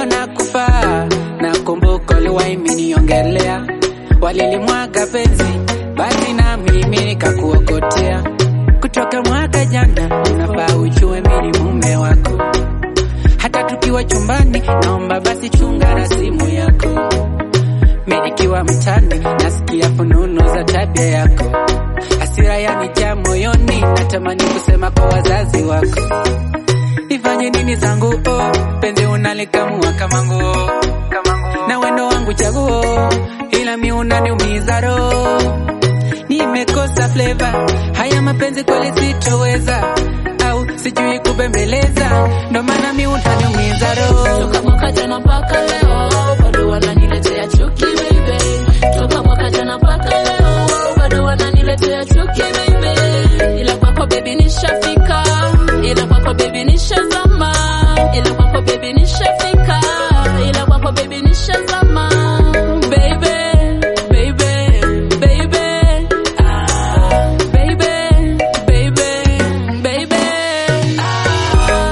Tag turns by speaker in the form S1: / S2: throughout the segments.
S1: wanakufa. Nakumbuka uliwahi miniongelea, walilimwaga penzi, basi na mimi nikakuokotea. Kutoka mwaka jana, unafaa ujue mimi ni mume wako. Hata tukiwa chumbani, naomba basi chunga na simu yako. Mimi nikiwa mtani, nasikia fununu za tabia yako. Hasira yanijaa moyoni, natamani kusema kwa wazazi wako. Nifanye nini zangu oh, penzi unalikamua kama nguo, na wendo wangu chaguo, ila mi unaniumiza roho. Nimekosa flavor, haya mapenzi kweli sitoweza, au sijui kubembeleza, ndo maana mi unaniumiza roho.
S2: Toka mwaka jana mpaka leo bado wananiletea chuki baby. Toka mwaka jana mpaka leo bado wananiletea chuki baby. Ila kwako baby nishafika, ila kwako baby nishazama, ila kwako baby nishafika, ila kwako baby nishazama. Baby, baby, baby, ah, baby, baby, baby, ah.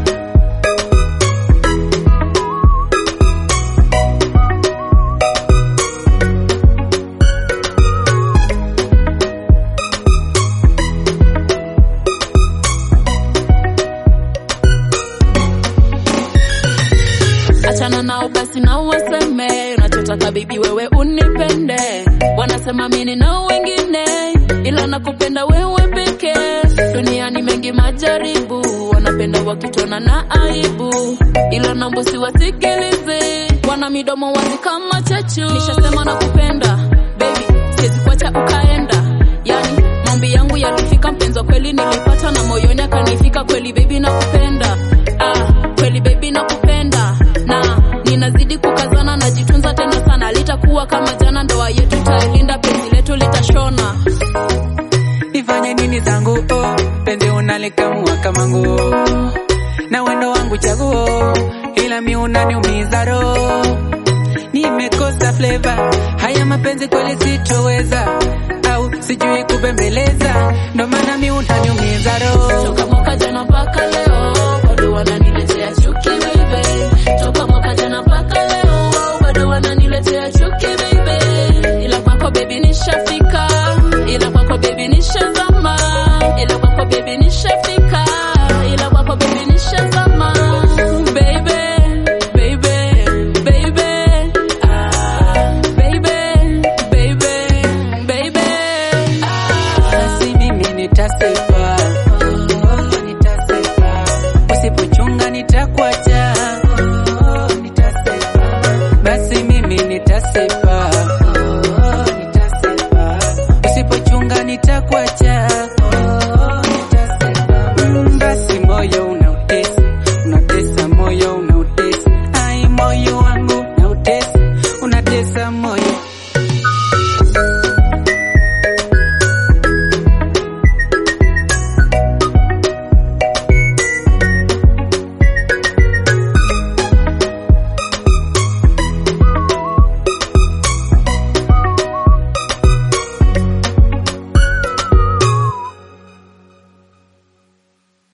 S2: achana nao basi na waseme unachotaka bibi wewe unipende wanasema mini na wengine ila nakupenda wewe pekee duniani mengi majaribu wanapenda wakitona na aibu ila nambo siwasikilize wana midomo wazi kama chachu nishasema nakupenda baby siwezi kuacha ukaenda yani maombi yangu yalifika mpenzi wa kweli nilipata na moyoni akanifika kweli baby nakupenda ah, kweli baby nakupenda na ninazidi kukazana najitunza tena sana litakuwa kama jana ndoa yetu tailinda penzi letu litashona
S1: Nifanye nini zangu oh, penzi unalikamua kama nguo, na wendo wangu chaguo, ila mi unaniumiza roho. Nimekosa flavor, haya mapenzi kweli sitoweza, au sijui kubembeleza, ndo maana mi unaniumiza roho.
S2: toka mwaka jana mpaka leo bado wananiletea chuki baby toka